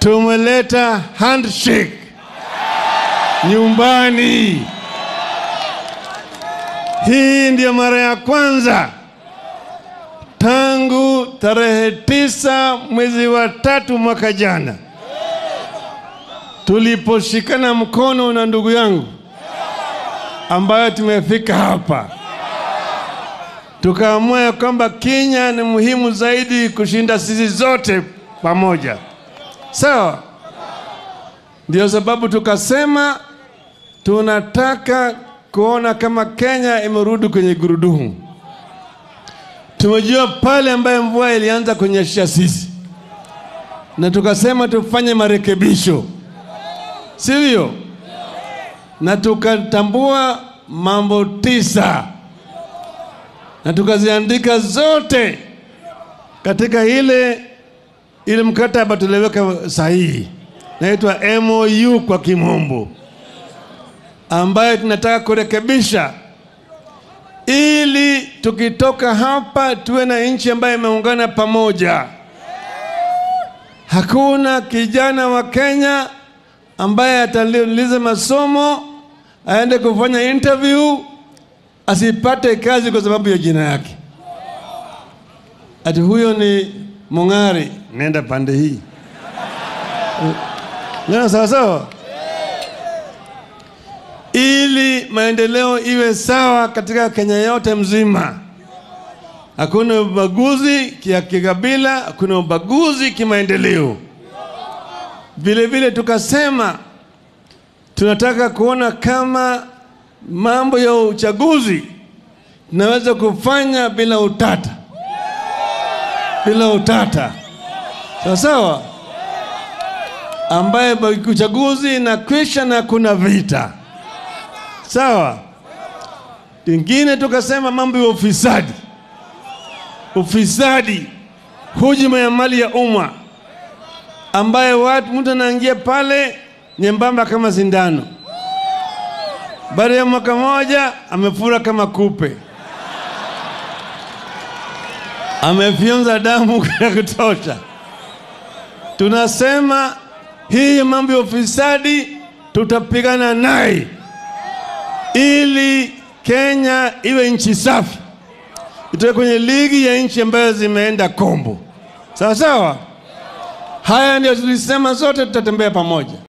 tumeleta handshake nyumbani. Hii ndiyo mara ya kwanza tangu tarehe tisa mwezi wa tatu mwaka jana tuliposhikana mkono na ndugu yangu ambayo tumefika hapa, tukaamua ya kwamba Kenya ni muhimu zaidi kushinda sisi zote pamoja. Sawa, ndio sababu tukasema tunataka kuona kama Kenya imerudi kwenye gurudumu. Tumejua pale ambaye mvua ilianza kunyesha sisi, na tukasema tufanye marekebisho, sivyo? Na tukatambua mambo tisa na tukaziandika zote katika ile ile mkataba tuliweka sahihi, naitwa MOU kwa kimombo, ambayo tunataka kurekebisha ili tukitoka hapa tuwe na nchi ambayo imeungana pamoja. Hakuna kijana wa Kenya ambaye atamaliza masomo aende kufanya interview asipate kazi kwa sababu ya jina yake, ati huyo ni Mong'ari, nenda pande hii. Neno sawa sawa ili maendeleo iwe sawa katika Kenya yote mzima. Hakuna ubaguzi kia kikabila, hakuna ubaguzi kimaendeleo. Vile vile tukasema tunataka kuona kama mambo ya uchaguzi tunaweza kufanya bila utata, bila utata, sawa sawa, ambaye uchaguzi inakwisha na kuna vita Sawa. Lingine tukasema mambo ya ufisadi, ufisadi, hujuma ya mali ya umma, ambaye watu mtu anaingia pale nyembamba kama sindano, baada ya mwaka moja amefura kama kupe, amefyonza damu ya kutosha. Tunasema hii mambo ya ufisadi tutapigana naye ili Kenya iwe nchi safi, itoke kwenye ligi ya nchi ambayo zimeenda kombo. Sawa sawa, haya ndio tulisema, zote tutatembea pamoja.